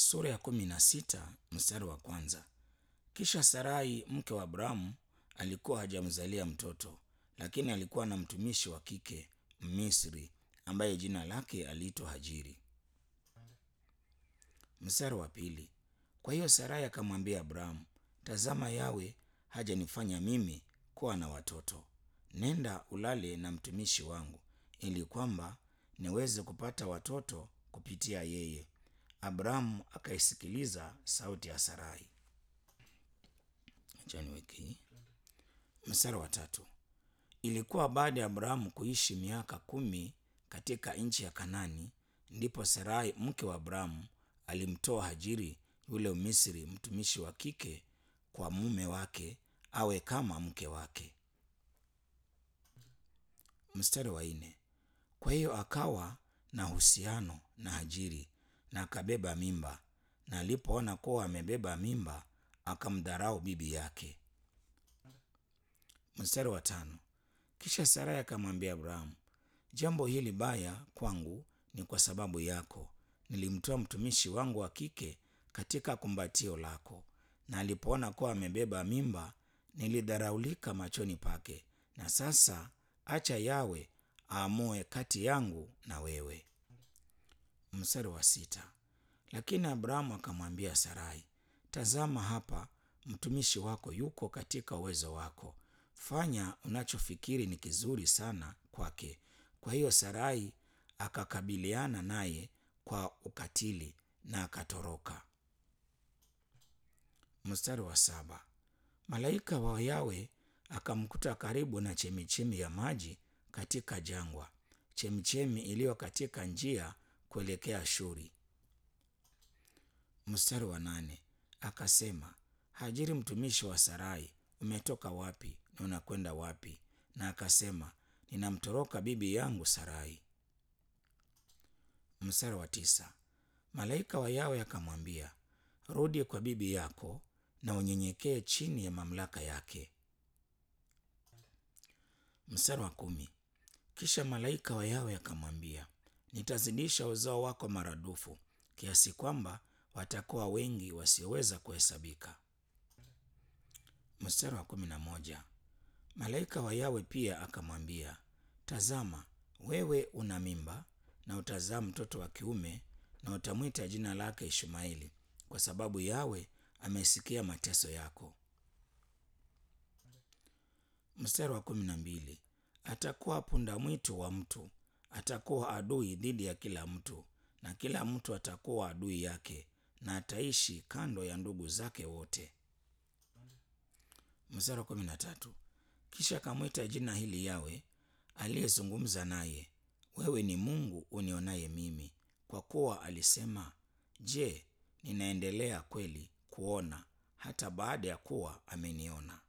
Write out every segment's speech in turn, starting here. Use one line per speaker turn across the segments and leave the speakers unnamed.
sura ya kumi na sita mstari wa kwanza. Kisha Sarai mke wa Abrahamu alikuwa hajamzalia mtoto, lakini alikuwa na mtumishi wa kike Mmisri ambaye jina lake aliitwa Hajiri. Mstari wa pili. Kwa hiyo Sarai akamwambia Abrahamu, tazama, Yawe hajanifanya mimi kuwa na watoto. Nenda ulale na mtumishi wangu, ili kwamba niweze kupata watoto kupitia yeye. Abrahamu akaisikiliza sauti ya Sarai. Acha niweke hii. Mstari wa tatu. Ilikuwa baada ya Abrahamu kuishi miaka kumi katika nchi ya Kanani, ndipo Sarai mke wa Abrahamu alimtoa Hajiri yule Misri mtumishi wa kike kwa mume wake awe kama mke wake. Mstari wa nne. Kwa hiyo akawa na uhusiano na Hajiri na akabeba mimba, na alipoona kuwa amebeba mimba akamdharau bibi yake. Mstari wa tano. Kisha Sarai akamwambia Abrahamu, jambo hili baya kwangu ni kwa sababu yako. Nilimtoa mtumishi wangu wa kike katika kumbatio lako, na alipoona kuwa amebeba mimba nilidharaulika machoni pake. Na sasa acha Yawe aamue kati yangu na wewe. Mstari wa sita. Lakini Abrahamu akamwambia Sarai, tazama, hapa mtumishi wako yuko katika uwezo wako, fanya unachofikiri ni kizuri sana kwake. Kwa hiyo Sarai akakabiliana naye kwa ukatili na akatoroka. Mstari wa saba. Malaika wa Yawe akamkuta karibu na chemichemi ya maji katika jangwa, chemichemi iliyo katika njia kuelekea Shuri. Mstari wa nane. Akasema, Hajiri mtumishi wa Sarai, umetoka wapi na unakwenda wapi? Na akasema, ninamtoroka bibi yangu Sarai. Mstari wa tisa. Malaika wa Yawe akamwambia, rudi kwa bibi yako na unyenyekee chini ya mamlaka yake. Mstari wa kumi. Kisha malaika wa Yawe akamwambia, nitazidisha uzao wako maradufu kiasi kwamba watakuwa wengi wasioweza kuhesabika. Mstari wa kumi na moja. Malaika wa Yawe pia akamwambia, tazama, wewe una mimba na utazaa mtoto wa kiume na utamwita jina lake Ishmaeli, kwa sababu Yawe amesikia mateso yako. Mstari wa kumi na mbili. Atakuwa punda mwitu wa mtu, atakuwa adui dhidi ya kila mtu, na kila mtu atakuwa adui yake, na ataishi kando ya ndugu zake wote. Mstari wa kumi na tatu. Kisha akamwita jina hili Yawe aliyezungumza naye, wewe ni Mungu unionaye mimi, kwa kuwa alisema, je, ninaendelea kweli kuona hata baada ya kuwa ameniona.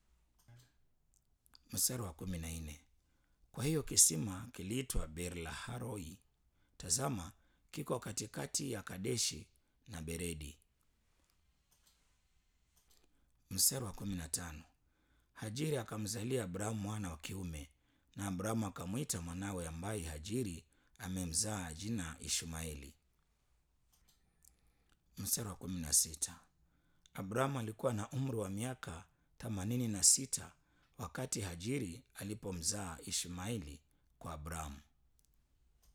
Mstari wa kumi na nne. Kwa hiyo kisima kiliitwa Beer-lahai, tazama, kiko katikati ya Kadeshi na Beredi. Mstari wa kumi na tano. Hajiri akamzalia Abrahamu mwana wa kiume, na Abrahamu akamwita mwanawe ambaye Hajiri amemzaa jina Ishmaeli. Mstari wa kumi na sita. Abrahamu alikuwa na umri wa miaka themanini na sita wakati Hajiri alipomzaa Ishmaeli kwa Abrahamu.